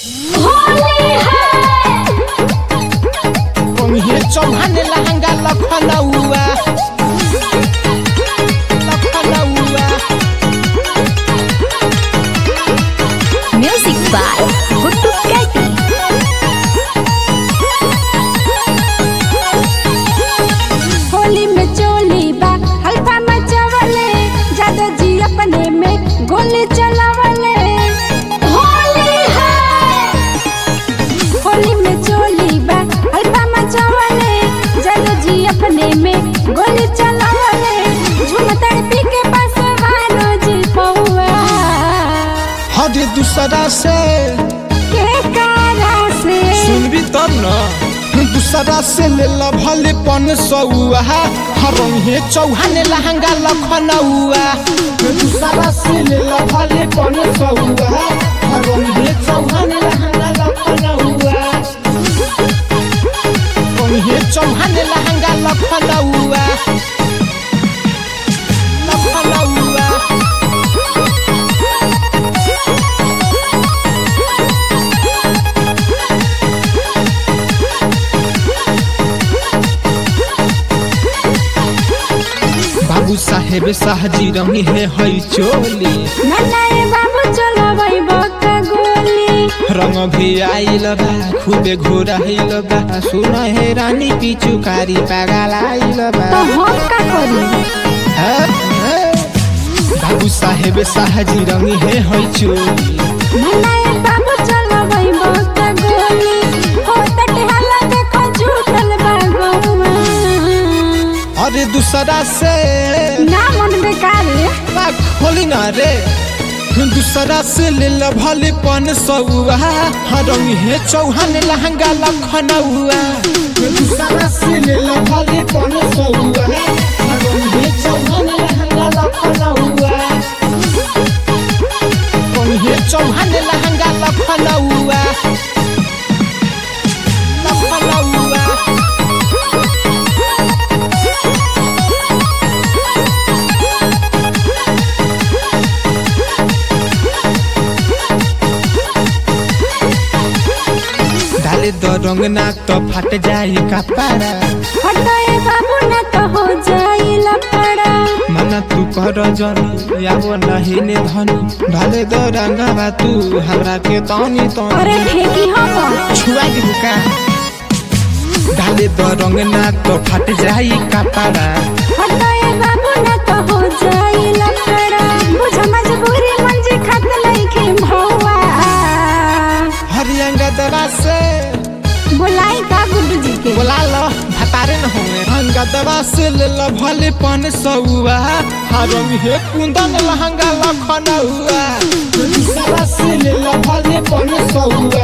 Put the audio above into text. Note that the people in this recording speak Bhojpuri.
होली है कहीं चौहान लहंगा लखनऊआ लखनऊआ म्यूजिक बाय गुड्डू कैटी होली में चोली बा हल्का मचवले जादो जी अपने में गोली चलावले होली है होली में चोली बा हल्का मचवले जादो जी अपने में गोली चलावले झूमतर पी के पास वालो जी पौआ हरे दूसरा से के कारा से सुनबी तब न दूसरा से ले ला भले पन सौआ हरंगे चौहान लहंगा लखनऊआ दूसरा से ले ला भले पन सौआ हरंगे चौहान लहंगा लखनऊआ कहीं चौहान लहंगा लखनऊआ लखनऊआ बाबू साहेब शाहजी रंगी है हई चोली नन्नाए बाबू चलो भाई बका गोली रंग भी आइल बा खूबे घोराइल बा सुन हे रानी पिचुकारी पागल आइल बा तो हम का करी हे, हे। बाबू साहेब शाहजी रंगी है हई चोली नन्नाए बाबू चलो भाई बका गोली हो तटे हल्ला देखो झूठल बा गौवा अरे दूसरा से ना मन बेकार है बा खोली ना रे दूसरा से ले ला भले पन सौआ रंग है चौहान लहंगा लखनऊआ दूसरा से ले ला भले पन सौआ रंग है चौहान लहंगा लखनऊआ रंग है चौहान लहंगा लखनऊआ लखनऊआ डाले द रंग ना तो फट जाई कपारा हटाए बाबू ना तो हो जाई लपड़ा मना तू कर जनी आबो नहीं ने धनी डाले द रंगवा तू हमरा के तनी अरे तनी फेंकी हम छुआ दी बुका डाले द रंग ना तो फट जाई कपारा हटाए बाबू ना तो हो जाई लपड़ा बुझ मजबूरी मंजी खत लईखे भौवा हरियंगा दवा से बुलाई का गुड्डू जी के बोला लो भतारे न होए रंगा दवा से ले लो भले पन सौआ हरंग हे कुंदन लहंगा लखनऊआ दवा से ले लो भले पन सौआ